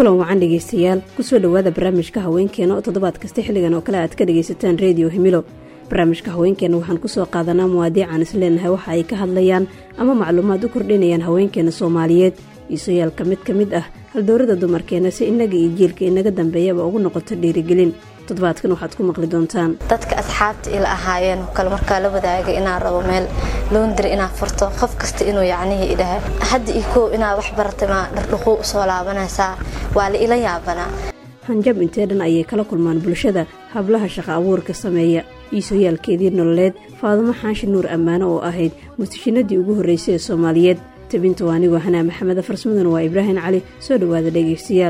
kulan wacan dhegaystayaal kusoo dhowaada barnaamijka haweenkeena oo toddobaad kasta xilligan oo kale aad ka dhagaysataan rediyo himilo barnaamijka haweenkeena waxaan kusoo qaadanaa muwaadiican isleenahay waxa ay ka hadlayaan ama macluumaad u kordhinayaan haweenkeena soomaaliyeed iisooyaalka mid ka mid ah haldowrada dumarkeena si innaga iyo jiilka inaga dambeeyaba ugu noqoto dhiirigelin toddobaadkan waxaad ku maqli doontaan dadka asxaabta ila ahaayeen kale markaa la wadaagay inaan rabo meel loondiri inaa furto qof kasta inuu yacnihii idhaha hadda io koow inaad wax baratay maa dhardhuquu usoo laabanaysaa waa la ila yaabanaa hanjab intee dhan ayay kala kulmaan bulshada hablaha shaqa abuurka sameeya iisooyaalkeedii nololeed faadumo xaashi nuur ammaano oo ahayd mustashinadii ugu horraysay ee soomaaliyeed tabinta waa anigoo hanaa maxameda farsmaduna waa ibraahim cali soo dhowaada dhegaystayaal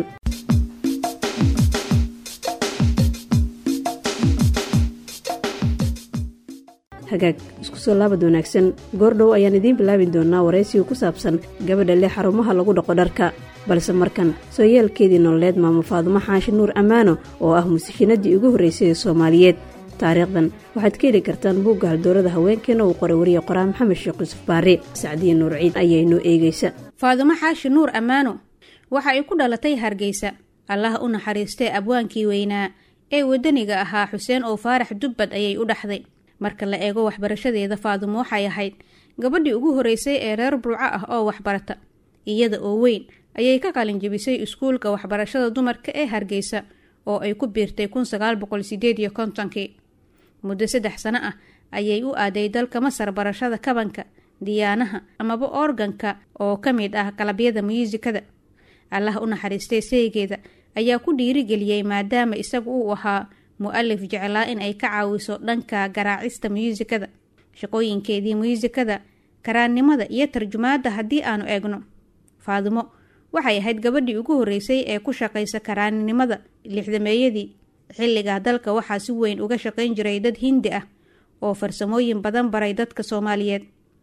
hagaag isku soo laabad wanaagsan goordhow ayaan idiin bilaabi doonaa waraysiga ku saabsan gabadha leh xarumaha lagu dhaqo dharka balse markan sooyaalkeedii nololeed maamo faadumo xaashi nuur ammaano oo ah mustashinadii ugu horraysay ee soomaaliyeed taariikhdan waxaad ka heli kartaan buugga haldoorada haweenkeena uu qoray wariye qoraa maxamed sheekh yuusuf baari sacdiye nuur ciid ayaa inoo eegaysa faadumo xaashi nuur ammaano waxa ay ku dhalatay hargeysa allaha u naxariistee abwaankii weynaa ee waddaniga ahaa xuseen oo faarax dubbad ayay u dhaxday marka la eego waxbarashadeeda faadumo waxay ahayd gabadhii ugu horreysay ee reer burco ah oo waxbarata iyada oo weyn ayay ka qalin jebisay iskuulka waxbarashada dumarka ee hargeysa oo ay ku biirtay kun sagaal boqol sideed iyo kontonkii muddo saddex sano ah ayay u aaday dalka masar barashada kabanka diyaanaha amaba organka oo ka mid ah qalabyada muyuusikada allah u naxariistay saygeeda ayaa ku dhiirigeliyey maadaama isagu uu ahaa mu-alif jeclaa in ay ka caawiso dhanka garaacista muyuusikada shaqooyinkeedii muyuusikada karaannimada iyo tarjumaadda haddii aanu eegno faadumo waxay ahayd gabadhii ugu horreysay ee ku shaqaysa karaaninimada lixdameeyadii xilligaa dalka waxaa si weyn uga shaqayn jiray dad hindi ah oo farsamooyin badan baray dadka soomaaliyeed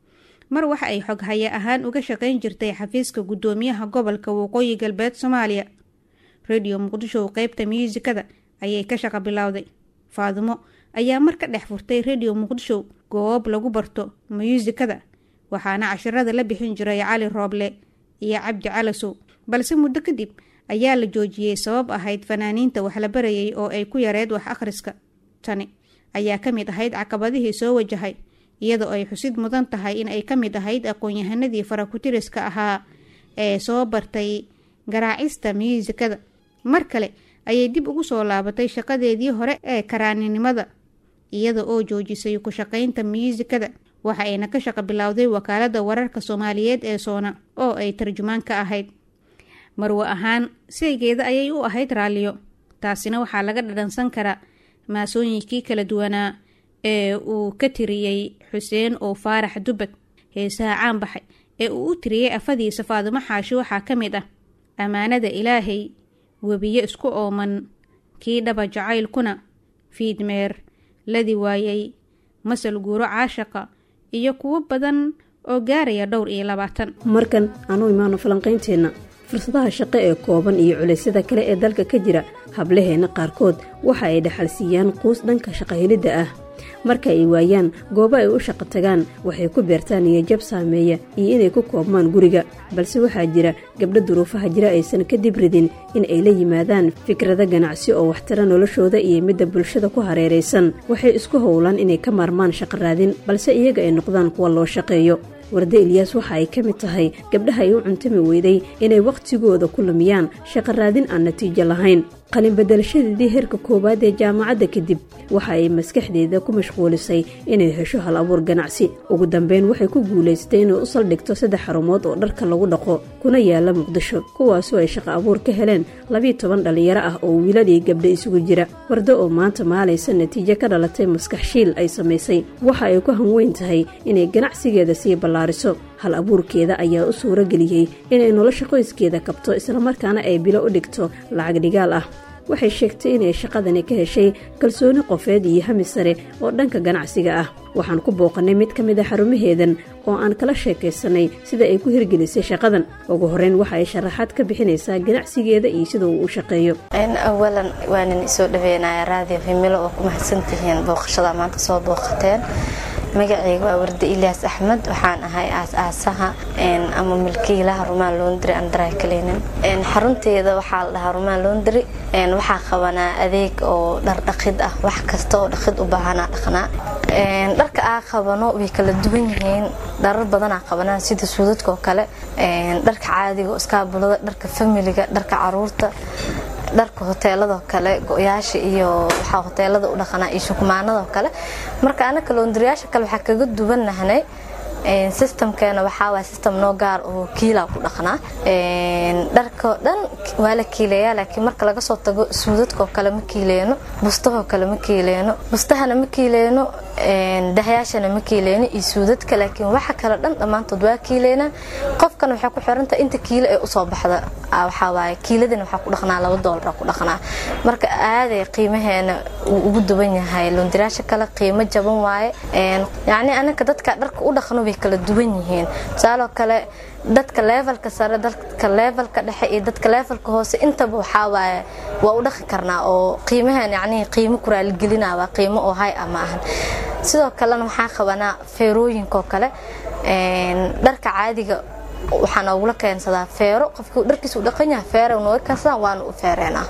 mar waxa ay xoghaye ahaan uga shaqayn jirtay xafiiska guddoomiyaha gobolka waqooyi galbeed soomaaliya rediyo muqdisho qeybta muyuusikada ayay ka shaqo bilowday faadumo ayaa mar ka dhex furtay rediyo muqdisho goob lagu barto muyuusikada waxaana cashirada la bixin jiray cali rooble iyo cabdi calasow balse muddo kadib ayaa la joojiyey sabab ahayd fanaaniinta wax la barayay oo ay ku yareed wax akhriska tani ayaa ka mid ahayd caqabadihii soo wajahay iyadoo ay xusid mudan tahay in ay ka mid ahayd aqoon-yahanadii farakutiriska ahaa ee soo bartay garaacista muyuusikada mar kale ayay dib ugu soo laabatay shaqadeedii hore ee karaaninimada iyada oo joojisay ku shaqaynta muyuusikada waxa ayna ka shaqo bilowday wakaalada wararka soomaaliyeed ee soona oo ay tarjumaan ka ahayd marwo ahaan saygeeda ayay u ahayd raalliyo taasina waxaa laga dhadhansan karaa maasooyinkii kala duwanaa ee uu ka tiriyey xuseen oo faarax dubbad heesaha caan baxay ee uu u tiriyey afadiisa faadumo xaashi waxaa ka mid ah ammaanada ilaahay webiyo isku ooman kii dhaba jacaylkuna fiidmeer ladi waayey masal guuro caashaqa iyo kuwo badan oo gaaraya dhowr iyo labaatan markan aanu imaano falanqaynteenna fursadaha shaqo ee kooban iyo culaysyada kale ee dalka ka jira hablaheenna qaarkood waxa ay dhaxalsiiyaan quus dhanka shaqahelidda ah marka ay waayaan goobo ay u shaqo tagaan waxay ku beertaan niyajab saameeya iyo inay ku koobmaan guriga balse waxaa jira gabdho duruufaha jira aysan kadib ridin in ay la yimaadaan fikrado ganacsi oo waxtara noloshooda iyo midda bulshada ku hareeraysan waxay isku howlaan inay ka maarmaan shaqo raadin balse iyaga ay noqdaan kuwa loo shaqeeyo warde ilyaas waxa ay ka mid tahay gabdhaha ay u cuntami weyday inay wakhtigooda ku lumiyaan shaqo raadin aan natiijo lahayn qalin bedelashadeedii heerka koowaad ee jaamacadda kadib waxa ay maskaxdeeda ku mashquulisay inay hesho hal abuur ganacsi ugu dambeyn waxay ku guulaystay inay u saldhigto saddex xarumood oo dharka lagu dhaqo kuna yaala muqdisho kuwaasoo ay shaqo abuur ka heleen labiiyo toban dhallinyaro ah oo wiiladii gabdha isugu jira wardo oo maanta maalaysa natiijo ka dhalatay maskax shiil ay samaysay waxa ay ku hanweyn tahay inay ganacsigeeda sii ballaariso hal abuurkeeda ayaa u suuro geliyey inay nolosha qoyskeeda kabto islamarkaana ay bilo u dhigto lacag dhigaal ah waxay sheegtay inay shaqadani ka heshay kalsooni qofeed iyo hami sare oo dhanka ganacsiga ah waxaan ku booqannay mid ka mid a xarumaheedan oo aan kala sheekaysanay sida ay ku hirgelisay shaqadan ugu horeyn waxa ay sharaxaad ka bixinaysaa ganacsigeeda iyo sida uu u shaqeeyo awalan waanin isoo dhaweynaya raadiyo himilo oo ku mahadsantihiin booqashada maanta soo booqateen magaceyga waa wardi ilyaas axmed waxaan ahay aas-aasaha ama milkiilaha rumaan londry andrakalenin xarunteeda waxaa la dhahaa rumaan londry waxaa qabanaa adeeg oo dhar dhaqid ah wax kasta oo dhaqid u baahanaa dhaqnaa dharka aa qabano way kala duwan yihiin dharar badanaa qabanaa sida suudadka oo kale dharka caadiga iskaabulada dharka familiga dharka caruurta dharka hoteeladoo kale go-yaasha iyo waxaa hoteelada u dhaqanaa iyo shukumaanadoo kale marka anaka loondariyaasha kale waxaa kaga duwannahnay systemkeena waxaa waay system noo gaar oo kiilaa ku dhaqnaa dharkao dhan waa la kiileeyaa laakiin marka laga soo tago suudadkaoo kale ma kiileyno bustahoo kale ma kiileyno bustahana ma kiileyno dahyaashana ma kiileyno iyo suudadka laakiin waxa kale dhan dhammaantood waa kiileynaa qofkana waxay ku xirantahay inta kiilo ee usoo baxda waxaa waaye kiiladana waxaa ku dhaqnaa laba doolara ku dhaqnaa marka aaday qiimaheena uu ugu duwan yahay loondiraasha kale qiimo jaban waaye yacni anaka dadka dharka u dhaqno way kala duwan yihiin tusaaloo kale dadka levelka sare dadka levelka dhexe iyo dadka levelka hoose intaba waxaa waaye waa u dhaqi karnaa oo qiimahan yacni qiimo ku raaligelinaa waa qiimo oo hay ah ma ahan sidoo kalena waxaa qabanaa feerooyinkaoo kale dharka caadiga waxaa noogula keensadaa feero qofkii dharkiisa u dhaqan yahay feero nooga keensadaan waana u feereenaa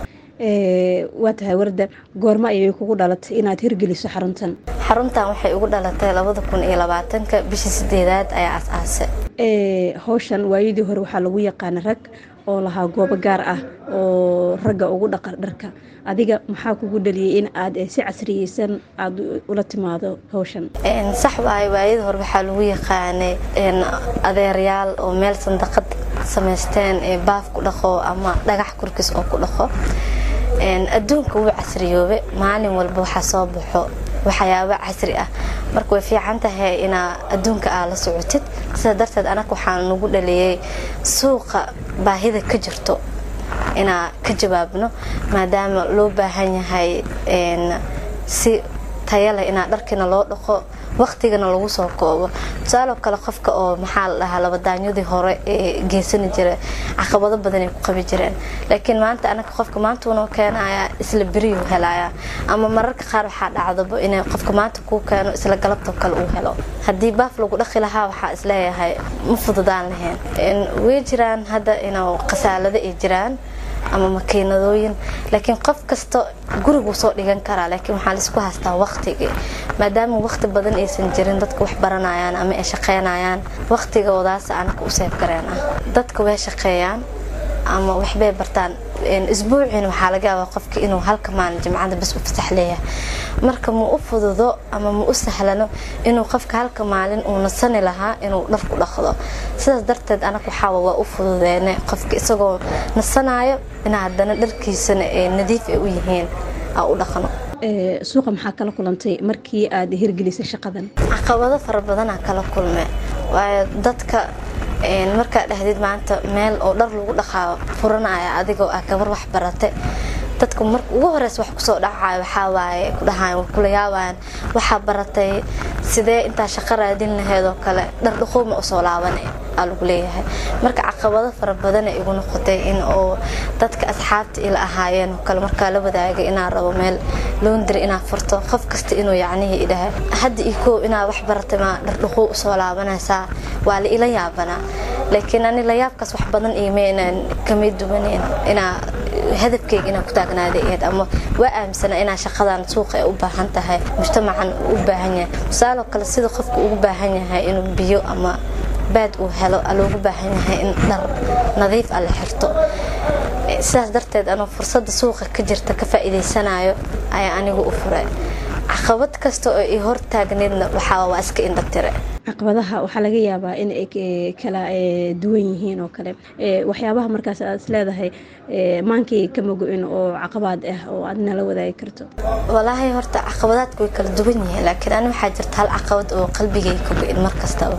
waa tahay warda goorma ayay kugu dhalatay inaad hirgeliso xaruntan xaruntan waxay ugu dhalatay labada kun iyo labaatanka bishii sideedaad ayaa as-aasay howshan waayadii hore waxaa lagu yaqaana rag oo lahaa goobo gaar ah oo ragga ugu dhaqa dharka adiga maxaa kugu dhaliyay in aad si casriyeysan aada ula timaado howshan sax waaye waayadii hore waxaa lagu yaqaanay adeeryaal oo meel sandaqad samaysteen ee baaf ku dhaqo ama dhagax korkiis oo ku dhaqo adduunka wuu casriyoobe maalin walba waxaa soo baxo waxyaaba casri ah marka way fiican tahay inaa adduunka aa la socotid sidaa darteed anaga waxaa nagu dhaliyey suuqa baahida ka jirto inaa ka jawaabno maadaama loo baahan yahay si taya leh inaa dharkiina loo dhaqo waqtigana lagu soo koobo tusaaloo kale qofka oo maxaa la dhahaa labadaanyadii hore ee geysani jira caqabado badan ay ku qabi jireen laakiin maanta anaga qofka maanta unoo keenaya isla beriyuu helaya ama mararka qaar waxaa dhacdaba inay qofka maanta kuu keeno isla galabtoo kale uu helo haddii baaf lagu dhaqi lahaa waxaa isleeyahay ma fududaan lahayn way jiraan hadda inuu khasaalado ay jiraan ama makiinadooyin laakiin qof kasta guriguu soo dhigan karaa laakiin waxaa laisku haystaa waqtigii maadaama waqti badan aysan jirin dadka wax baranayaan ama ay shaqeynayaan waqtigoodaas anaka u seefgareen ah dadka way shaqeeyaan ama waxbay bartaan isbuuciina waxaa laga yaabaa qofka inuu halka maalin jimcada bas u fasax leeyahay marka ma u fududo ama ma u sahlano inuu qofka halka maalin uu nasani lahaa inuu dhar ku dhaqdo sidaas darteed anaga waxaawa waa u fududeene qofka isagoo nasanayo in haddana dharkiisana ay nadiif ay u yihiin aa u dhaqno suuqa maxaa kala kulantay markii aad hirgelisay shaqadan caqabado fara badanaa kala kulme waayo dadka markaa dhahdid maanta meel oo dhar lagu dhaqaa furanaya adigoo ah gabar wax barate dadka mar ugu horeys wax kusoo dhacayo waxaa waaye ku dhahayan way kula yaabayaan waxaa baratay sidee intaa shaqo raadin laheed oo kale dhar dhuquuma usoo laaban aa lagu leeyahay marka caqabado fara badana igu noqotay in oo dadka asxaabta ila ahaayeen oo kale markaa la wadaagay inaa rabo meel loondiri inaa furto qof kasta inuu yacnihii idhaha hadda iyo koow inaa wax baratay maa dhar dhuquu usoo laabanaysaa waa la ila yaabanaa laakiin ani layaabkaas wax badan iimaynan kama duwaneyn inaa hadafkeyga inaa ku taagnaaday eed ama waa aaminsana inaa shaqadan suuqa ay u baahan tahay mujtamacan u baahan yahay tusaaloo kale sida qofka ugu baahan yahay inuu biyo ama baad uu helo loogu baahan yahay in dhar nadiif a la xirto sidaas darteed anuu fursadda suuqa ka jirta ka faa'iidaysanayo ayaa anigu u furay caqabad kasta oo i hor taagneedna waxaa waa iska indhatire caqabadaha waxaa laga yaabaa in ay kala duwan yihiin oo kale waxyaabaha markaas aad is leedahay maankii kama go-in oo caqabaad ah oo aad nala wadaagi karto walaahi horta caqabadaadku way kala duwan yihiin laakiin ani waxaa jirta hal caqabad oo qalbigay ka go-in mar kastaba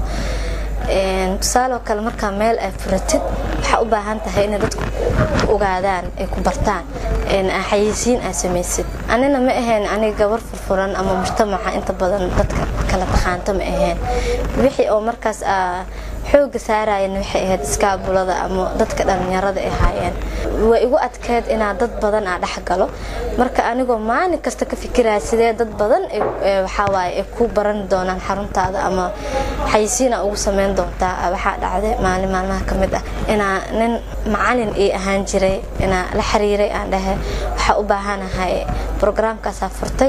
tusaaloo kale markaa meel ay furatid waxaa u baahan tahay inay dadku ku ogaadaan ay ku bartaan xayeysiin aa samaysid anina ma ahayn aniga gabar furfuran ama mujtamaca inta badan dadka kala taqaanta ma ahayn wixii oo markaas xooga saarayana waxay ahayd iskaabulada ama dadka dhallinyarada ay haayeen way igu adkeed inaa dad badan aa dhex galo marka anigoo maalin kasta ka fikiraya sidee dad badan waxawaaye ay ku baran doonaan xaruntaada ama xayisiina ugu sameyn doontaa waxaa dhacday maalin maalmaha ka mid ah inaa nin macalin ii ahaan jiray inaa la xiriiray aan dhahe waxaa u baahanahay brograamkaasaa furtay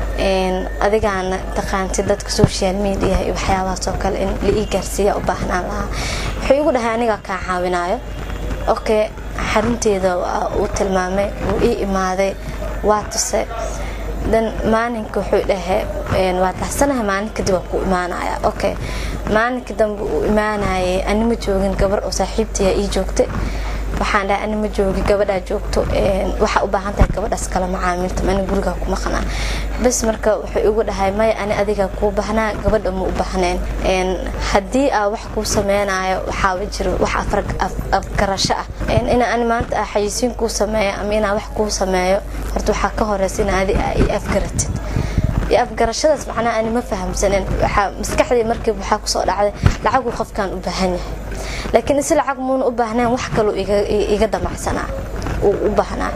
adigaana taqaantid dadka social media iyo waxyaabahaasoo kale in la ii gaarsiiya u baahnaan lahaa wuxuu igu dhahay anigaa kaa caawinayo okay xarunteeda uu tilmaamay wuu ii imaaday waa tuse dan maalinka wuxuu dhahe waa taxsanaha maalin kadib waa ku imaanaya okay maalinka dambe uu imaanayay ani ma joogin gabar oo saaxiibtaya ii joogtay waxaan dhahay ani ma joogi gabadhaa joogto waxaa u baahan tahay gabadhaas kala macaamilta ani gurigaa ku maqnaa bas marka wuxuu igu dhahay maya ani adigaa kuu baahnaa gabadha ma u baahneen haddii aa wax kuu sameynayo waxaaba jiro wax afgarasho ah inaa ani maanta aa xayisiin kuu sameeyo ama inaa wax kuu sameeyo horta waxaa ka horeysa in adi aa ii afgaratid iyo afgarashadaas macnaha ani ma fahamsanen waxaa maskaxdii markiiba waxaa kusoo dhacday lacaguu qofkan u baahan yahay laakiin isi lacag muuna u baahneen wax kaloo iga damacsanaa uu u baahnaa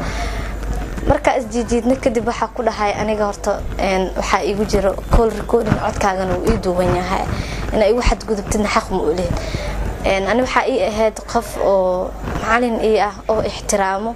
markaa isjiijiidna kadib waxaa ku dhahay aniga horta waxaa igu jiro col recording codkaagana uu ii duuban yahay inaa igu xadgudubtidna xaq ma u lehid ani waxaa ii ahayd qof oo macalin ii ah oo ixtiraamo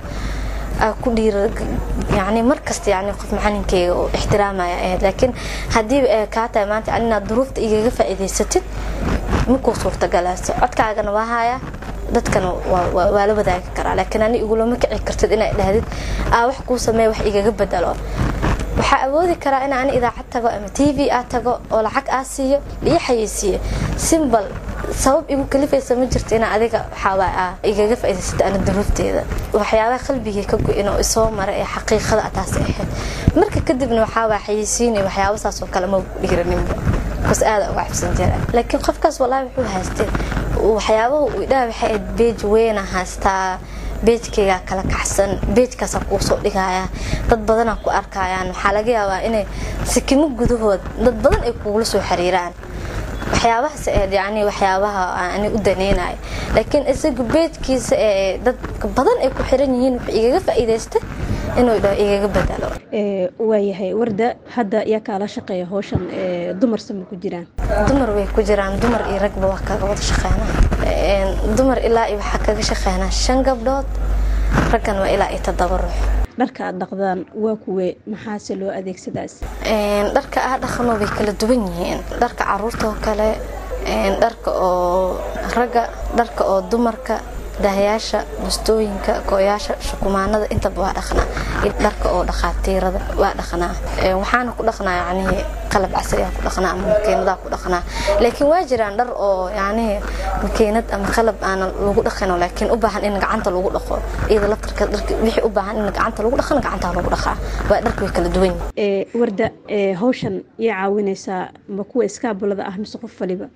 ku dhiira yani markasta yani qof macalinkeyga oo ixtiraamaya ahayd laakiin haddii kaa tahay maanta yani inaad duruufta igaga faa'iidaysatid makuu suurtagalaaso codkaagana waa haya dadkana waa la wadaagi karaa laakiin ani igulama kici kartid inaa dhahdid aa wax kuu sameeya wax igaga bedelo waxaa awoodi karaa in ani idaacad tago ama t v aa tago oo lacag aa siiyo ii xayeysiiyo simbal sabab igu kalifaysa ma jirto inaa adiga waxaawaa igaga faa'iidaysata ana duruufteeda waxyaabaha qalbigii ka go-in oo isoo mara ee xaqiiqada taas ahayd marka kadibna waxaawaa xayeysiinay waxyaaba saas oo kale ma dhiiraninba bas aada uga cabsan jira laakiin qofkaas wallaahi wuxuu haystay waxyaabaha uu idhaha waxay ahayd beej weyna haystaa beejkaygaa kala kacsan beejkaasaa kuu soo dhigaya dad badanaa ku arkayaan waxaa laga yaabaa inay sikimo gudahood dad badan ay kugula soo xiriiraan waxyaabahaas ahayd yani waxyaabaha ani u daneynayo laakiin isaga beejkiisa ee dad badan ay ku xiran yihiin wuxuu igaga faa'iidaystay inuu dhaho igaga bedelo waayahay warda hadda yaa kaala shaqeeya howshan dumar sama ku jiraan dumar way ku jiraan dumar iyo ragba waa kaga wada shaqeynaa dumar ilaa iyo waxaa kaga shaqeynaa shan gabdhood raggan waa ilaa iyo toddoba ruux dharka aad dhaqdaan waa kuwe maxaase loo adeegsadaas dharka aa dhaqano way kala duwan yihiin dharka caruurtoo kale dharka oo ragga dharka oo dumarka dahayaasha bustooyinka gooyaasha shukumaanada intaba waa dhaqnaa dharka oo dhaqaatiirada waa dhaqnaa waxaana ku dhaqnaa yacnihii qalab casriyaa ku dhaqnaa ama makiinadaa ku dhaqnaa laakiin waa jiraan dhar oo yacnihii makiinad ama qalab aanan lagu dhaqino laakiin u baahan in gacanta lagu dhaqo iyada laftarka dharka wixii u baahan in gacanta lagu dhaqana gacantaa lagu dhaqaa waa dharka way kala duwan yihiin warda hawshan yaa caawinaysaa ma kuwa iskaabulada ah mise qof waliba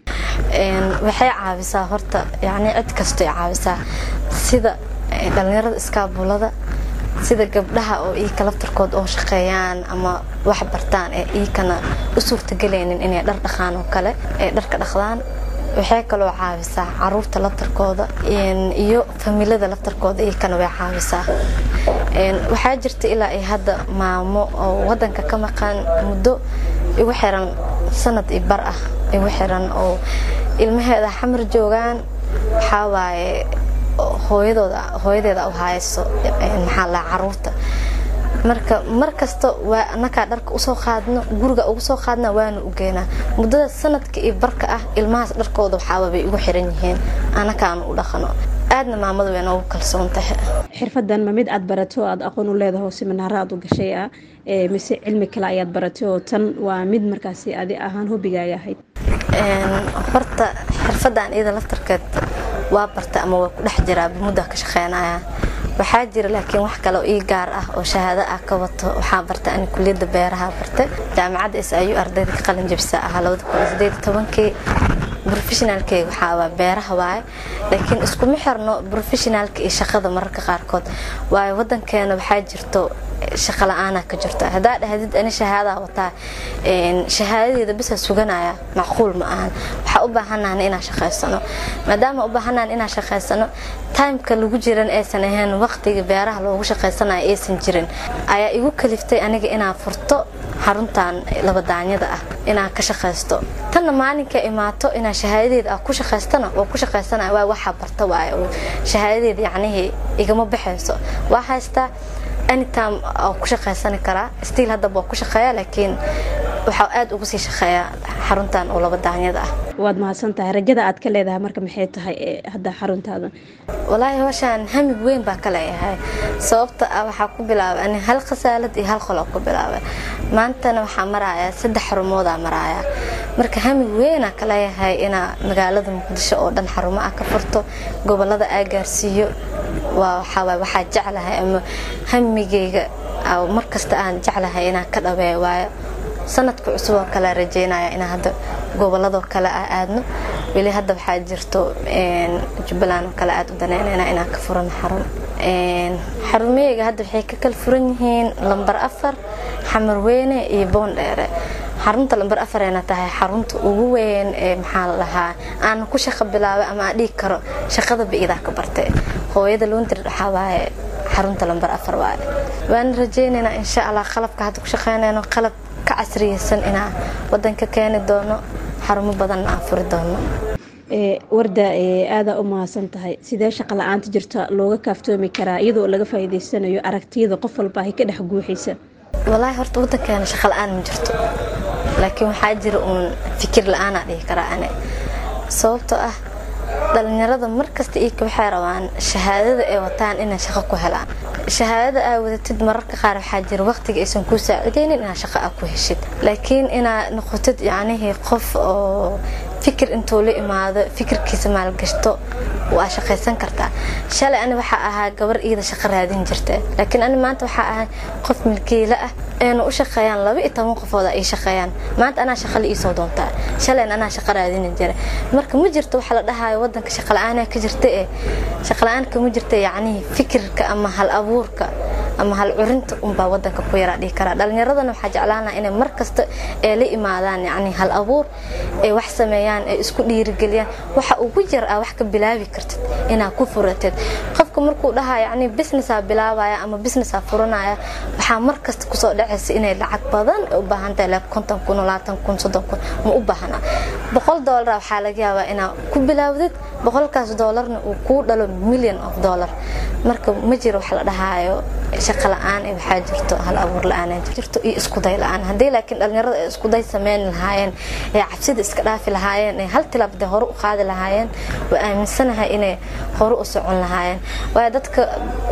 waxay caawisaa horta yani cid kastoy caawisaa sida dhalinyarada iskaabulada sida gabdhaha oo iika laftarkood oo shaqeeyaan ama wax bartaan ee iikana u suurtagelaynin inay dhar dhaqaan oo kale ee dharka dhaqdaan waxay kaloo caawisaa caruurta laftarkooda iyo familada laftarkooda iikana way caawisaa waxaa jirta ilaa ay hadda maamo oo wadanka ka maqan muddo igu xiran sanad i bar ah igu xiran oo ilmaheeda xamar joogaan waxaa waaye hooyadooda hooyadeeda u hayso maxaa la caruurta marka mar kasta waa anakaa dharka usoo qaadno guriga ugu soo qaadna waana u geenaa muddada sanadka iyo barka ah ilmahaas dharkooda waxaaba bay igu xiran yihiin anakaanu u dhaqano aadna maamada way noogu kalsoon tahay xirfadan ma mid aad barato aad aqoon u leedaho siminaaro aad u gashay ah mise cilmi kale ayaad baratay oo tan waa mid markaasi adi ahaan hobigaaga ahayd horta xirfadan iyada laftarkeed waa barta ama waa ku dhex jiraa muddaa ka shaqeynaya waxaa jira laakiin wax kale oo ii gaar ah oo shahaado ah ka wato waxaa barta ani kuliyadda beeraha barta jaamacadda is ayuu ardayda ka qalin jabisa ahaa labada kun sideed tobankii professionaalkeyga waxaa waa beeraha waaye laakiin iskuma xirno professionaalka iyo shaqada mararka qaarkood waayo wadankeena waxaa jirto shaqa la-aanaa ka jirta haddaa dhahdid ani shahaadaa wataa shahaadadeeda bisa suganaya macquul ma ahan waxaa u baahanahan inaan shaqaysano maadaama u baahanahan inaan shaqaysano timeka lagu jiran aysan ahayn waqtiga beeraha loogu shaqaysanayo aysan jirin ayaa igu kaliftay aniga inaan furto xaruntan labadaanyada ah inaan ka shaqaysto tanna maalinka imaato inaan shahaadadeeda ah ku shaqaystana waa ku shaqaysana waa waxaa barta waaye oo shahaadadeeda yacnihii igama baxayso waa haystaa anytime oo ku shaqaysani karaa stiil haddaba waa ku shaqeeya laakiin waxaa aada ugu sii shaqeeyaa xaruntan oo laba daanyada ah waad mahadsan tahay rajada aad ka leedahay marka maxay tahay hadda xaruntaada walaahi howshaan hamig weyn baa ka leeyahay sababta ah waxaa ku bilaabay ani hal khasaalad iyo hal qoloo ku bilaabay maantana waxaa maraaya saddex xarumoodaa maraaya marka hamig weynaa ka leeyahay inaa magaalada muqdisho oo dhan xarumo ah ka furto gobolada aa gaarsiiyo waa waxaawaay waxaa jeclahay ama hamigeyga markasta aan jeclahay inaan ka dhabeeyo waayo sanadka cusub oo kale rajeynaya inaan hadda goboladoo kale a aadno weli hadda waxaa jirto jubbaland oo kale aad u daneynayna inaan ka furano xarun xarumeyga hadda waxay ka kala furan yihiin lambar afar xamar weyne iyo boondheere xarunta lambar afarayna tahay xarunta ugu weyn ee maxaa la dhahaa aan ku shaqo bilaabay ama aan dhihi karo shaqada ba-idaa ka bartay hooyada loondir waxaa waaye xarunta lambar afar waaye waana rajeynaynaa insha allah qalabka hadda ku shaqeynayno qalab ka casriyeysan inaan wadanka keeni doono xarumo badanna aan furi doono warda aadaa u mahadsan tahay sidee shaqa la-aanta jirta looga kaaftoomi karaa iyadoo laga faa'iideysanayo aragtiyada qof walba ay ka dhex guuxaysa walaahi horta wadankeena shaqa la-aan ma jirto laakiin waxaa jira uun fikir la-aanaa dhihi karaa ane sababtoo ah dhalinyarada markasta iika waxay rabaan shahaadada ay wataan inay shaqo ku helaan shahaadada aa wadatid mararka qaar waxaa jira waqtiga aysan kuu saacidaynin inaad shaqo aa ku heshid laakiin inaad noqotid yacnihii qof oo fikir intuu la imaado fikirkiisa maalgashto waa shaqaysan kartaa shalay ani waxaa ahaa gabar iida shaqo raadin jirta laakiin ani maanta waxaa ahay qof milkiila ah eena u shaqeeyaan laba iyo toban qofooda ay shaqeeyaan maanta anaa shaqa la iisoo doontaa shalayna anaa shaqo raadini jira marka ma jirto waxa la dhahayo wadanka shaqala-aanaa ka jirta ee shaqala-aanka ma jirta yacnihii fikirka ama hal abuurka ama hal curinta unbaa wadanka ku yaraa dhihi karaa dhalinyaradana waxaa jeclaanaa inay mar kasta ee la imaadaan yacni hal abuur ay wax sameeyaan ay isku dhiirigeliyaan waxa ugu yar ah wax ka bilaabi kartid inaad ku furatid qofka markuu dhahaa yacni businessaa bilaabaya ama businessaa furanaya waxaa mar kasta kusoo dhacaysa inay lacag badan u baahan tahay like konton kun labaatan kun soddon kun ma u baahna boqol doolara waxaa laga yaabaa inaad ku bilaawdid boqolkaas doolarna uu kuu dhalo million of dollar marka ma jiro wax la dhahaayo shaqa la-aan ee waxaa jirto hal abuur la-aan jirto iyo iskuday la-aan haddii laakiin dhalinyarada ay iskuday sameyn lahaayeen ee cabsida iska dhaafi lahaayeen ee hal tilaabde hore u qaadi lahaayeen waa aaminsanahay inay hore u socon lahaayeen waayo dadka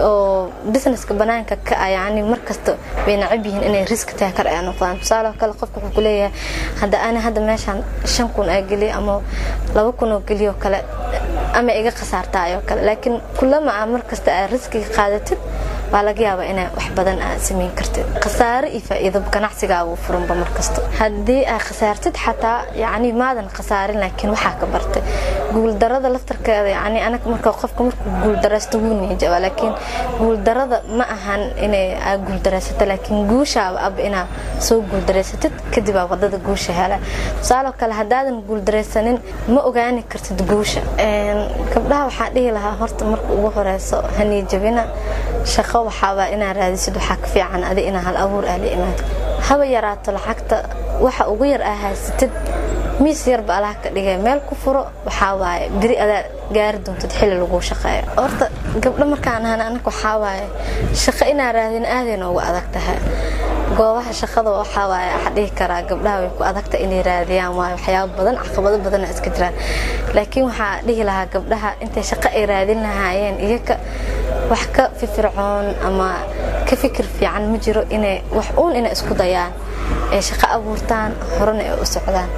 oo businesska banaanka ka ah yacni markasta way nacab yihiin inay risk taakar ay noqdaan tusaale kale qofka wuxuu kuleeyahay hadda ani hadda meeshaan shan kun aa geliyo ama laba kun oo geliyo kale ama iga khasaartaayoo kale laakiin kulama aa markasta aa riskiga qaadatid waa laga yaabaa inaa wax badan aad samayn kartid khasaare iyo faa'iido ganacsigaagu furanba markasta haddii aad khasaartid xataa yacni maadan khasaarin laakiin waxaa ka bartay guuldarada laftarkeeda yacni anaga marka qofka markuu guuldaraysto wuu niyajaba laakiin guuldarada ma ahan inay aad guuldaraysato laakiin guushaaba aba inaad soo guuldareysatid kadib aa wadada guusha hela tusaaloo kale haddaadan guuldaraysanin ma ogaani kartid guusha gabdhaha waxaa dhihi lahaa horta marka ugu horeyso haniyajabina shaqo waxaabaa inaa raadisid waxaa ka fiican adi inaa hal abuur aa la imaado haba yaraato lacagta waxa ugu yar aa haysatid miis yarba alaha ka dhigay meel ku furo waxaa waaye beri adaa gaari doontid xilli laguu shaqeeyo horta gabdho markaan ahan anaga waxaa waaye shaqo inaa raadin aadayna ugu adag tahay goobaha shaqada waxaa waaye waxaa dhihi karaa gabdhaha way ku adagta inay raadiyaan waayo waxyaabo badan caqabado badana iska jiraan laakiin waxaa dhihi lahaa gabdhaha intay shaqo ay raadin lahaayeen iyaga wax ka firfircoon ama ka fikir fiican ma jiro inay wax uun inay isku dayaan ay shaqo abuurtaan horena ay u socdaan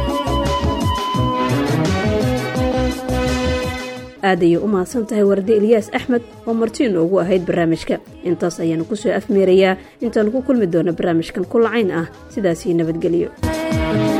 aad ayay u mahadsan tahay warde eliyaas axmed oo marti inoogu ahayd barnaamijka intaas ayaanu ku soo afmeerayaa intaanu ku kulmi doona barnaamijkan ku lacayn ah sidaasii nabadgelyo